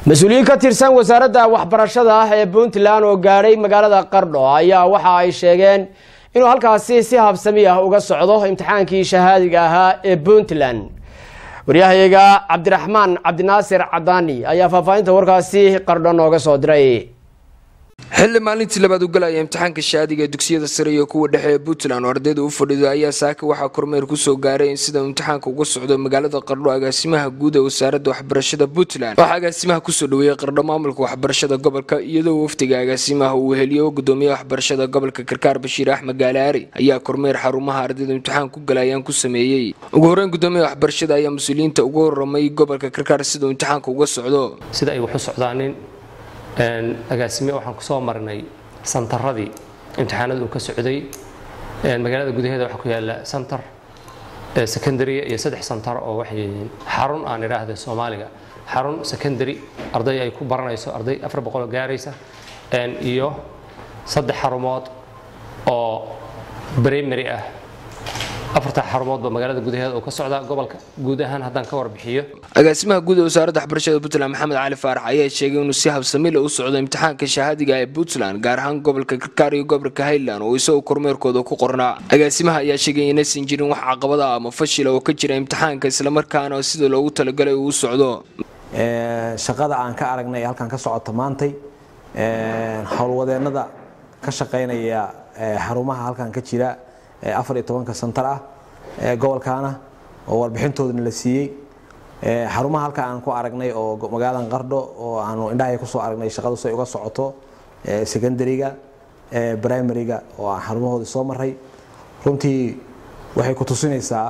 mas-uuliyiin ka tirsan wasaaradda waxbarashada ah ee puntland oo gaadhay magaalada qardho ayaa waxa ay sheegeen inuu halkaasi si habsami ah uga socdo imtixaankii shahaadiga ahaa ee puntland waryahayaga cabdiraxmaan cabdinaasir cadaani ayaa faahfaahinta warkaasi qardho nooga soo diray xilli maalintii labaad u galaya imtixaanka shaadiga dugsiyada sare iyo kuwa dhexe ee puntland oo ardayda u fadhido ayaa saaka waxaa kormeer kusoo gaaray in sida imtixaanka uga socdo magaalada qardho agaasimaha guud ee wasaaradda waxbarashada puntland waxaa agaasimaha kusoo dhaweeyey qardho maamulka waxbarashada gobolka iyadoo wafdiga agaasimaha uu heliyo gudoomiyaha waxbarashada gobolka karkaar bashiir axmed gaalaari ayaa kormeer xarumaha ardayda imtixaan ku galayaan ku sameeyey ugu horeyn gudoomiyaha waxbarashada ayaa mas-uuliyiinta uga horamay gobolka karkaar siduu imtixaanka uga socdo sida ay wax u socdaanin agaasime waxaan kusoo marnay santaradii imtixaanada uu ka socday magaalada gudaheeda waxaa ku yaala santar secondary iyo saddex santar oo waxay xarun aan idhaahda soomaaliga xarun secondary arday ay ku baranayso arday afar boqol gaaraysa iyo saddex xarumood oo primary ah afarta xarumoodba magaalada gudaheeda uu ka socdaa gobolka guud ahaan haddaan ka warbixiyo agaasimaha guud ee wasaaradda waxbarashada puntland maxamed cali faarax ayaa sheegay inuu si habsamile u socdo imtixaanka shahaadiga ee puntland gaar ahaan gobolka karkaar iyo gobolka highland oo isagoo kormeerkooda ku qornaa agaasimaha ayaa sheegay inaysan jirin wax caqabada ama fashila oo ka jira imtixaanka islamarkaana sida loogu talagalay uu u socdo shaqada aan ka aragnay ee halkan ka socota maantay howlwadeennada ka shaqaynaya xarumaha halkan ka jira afar iyo tobanka santar ah gobolkaana oo warbixintoodana la siiyey xarumaha halka aan ku aragnay oo magaaladan qardho oo aanu indhahay kusoo aragnay shaqadu say uga socoto secondariga primariga oo aan xarumahoodii soo maray runtii waxay ku tusinaysaa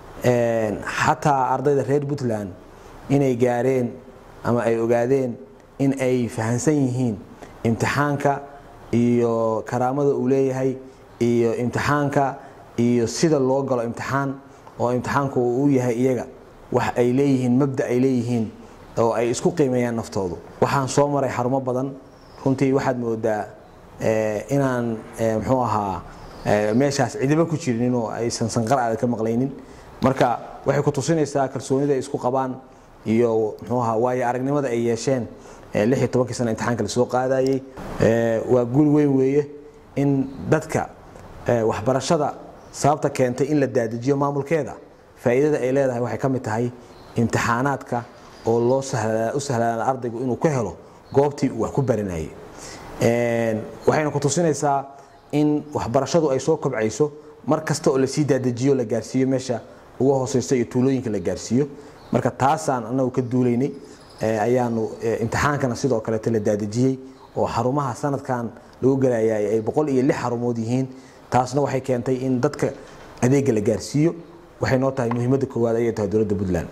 xataa ardayda reer puntland inay gaareen ama ay ogaadeen in ay fahansan yihiin imtixaanka iyo karaamada uu leeyahay iyo imtixaanka iyo sida loo galo imtixaan oo imtixaanku uu u yahay iyaga wax ay leeyihiin mabda ay leeyihiin oo ay isku qiimeeyaan naftoodu waxaan soo maray xarumo badan runtii waxaad moodaa inaan muxuu ahaa meeshaas cidiba ku jirin oo aysan sanqar aada ka maqlaynin marka waxay ku tusinaysaa kalsoonida ay isku qabaan iyo muxuu ahaa waayo aragnimada ay yeesheen lix iyo tobankii sana imtixaanka lasoo qaadayey waa guul weyn weeye in dadka waxbarashada sababta keentay in la daadajiyo maamulkeeda faa'iidada ay leedahay waxay ka mid tahay imtixaanaadka oo loo u sahlaana ardaygu inuu ka helo goobtii uu wax ku baranayay waxayna ku tusinaysaa in waxbarashadu ay soo kobcayso mar kasta oo lasii daadajiyo la gaarsiiyo meesha uga hooseysta iyo tuulooyinka la gaarsiiyo marka taasaan anagu ka duulaynay ayaanu imtixaankana sidoo kaleeto la daadajiyey oo xarumaha sanadkan lagu galayay ay boqol iyo lix xarumood yihiin taasna waxay keentay in dadka adeega la gaarsiiyo waxay noo tahay muhiimadda koowaad ayay tahay dowladda puntland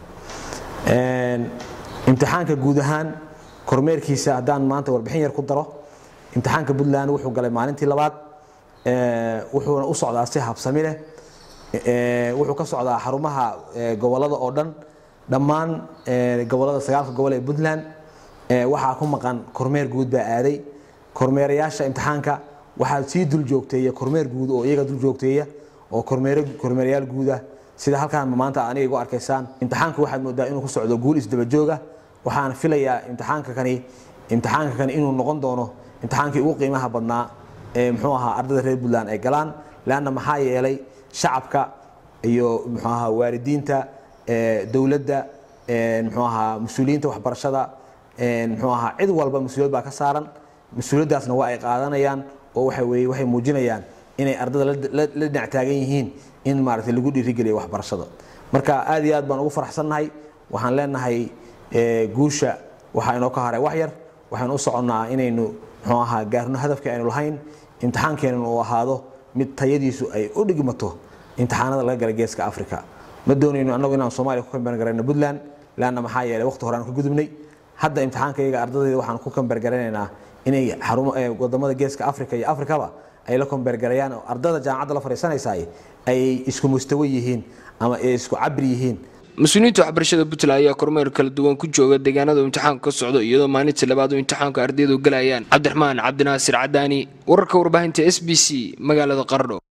imtixaanka guud ahaan kormeerkiisa haddaan maanta warbixin yar ku daro imtixaanka puntland wuxuu galay maalintii labaad wuxuuna u socdaa si habsami leh wuxuu ka socdaa xarumaha gobolada oo dhan dhammaan gobolada sagaalka gobol ee puntland waxaa ku maqan kormeer guud baa aaday kormeerayaasha imtixaanka waxaa sii dul joogteeya kormeer guud oo iyaga dul joogteeya oo kormeerayaal guudah sida halkaan maanta aniga igu arkaysaan imtixaanku waxaad moodaa inuu ku socdo guul isdabajooga waxaan filayaa imtixaanka kani imtixaanka kani inuu noqon doono imtixaankii ugu qiimaha badnaa ee muxuu ahaa ardayda reer puntland ay galaan leanna maxaa yeelay shacabka iyo muxuu ahaa waalidiinta dowladda muxuu ahaa mas-uuliyiinta waxbarashada muxuu ahaa cid walba mas-uuliyad baa ka saaran mas-uuliyaddaasna waa ay qaadanayaan oo waxa weeye waxay muujinayaan inay ardada la dhinac taagan yihiin in maaragtay lagu dhiirigeliyo waxbarashada marka aad iyo aad baan ugu faraxsannahay waxaan leenahay guusha waxaa inoo ka haray wax yar waxaan u soconnaa inaynu muxuu ahaa gaarno hadafka aynu lahayn imtixaankeennu uu ahaado mid tayadiisu ay u dhigmato imtixaanada laga gala geeska africa ma doonayno annagu inaan soomaaliya ku kambargarayno puntland leanna maxaa yeelay waqti hore aan ka gudubnay hadda imtixaanka iyaga ardadayda waxaan ku kambargaranaynaa inay wadamada geeska africa iyo africaba ay la kombeergarayaan oo ardada jaamacadda la fadhiisanaysaay ay isku mustawo yihiin ama ay isku cabri yihiin mas-uuliyiinta waxbarashada puntland ayaa kormeer kala duwan ku jooga deegaanada imtixaanku ka socdo iyadoo maalintii labaad oo imtixaanku ardaydu galayaan cabdiraxmaan cabdinaasir cadaani wararka warbaahinta s b c magaalada qardho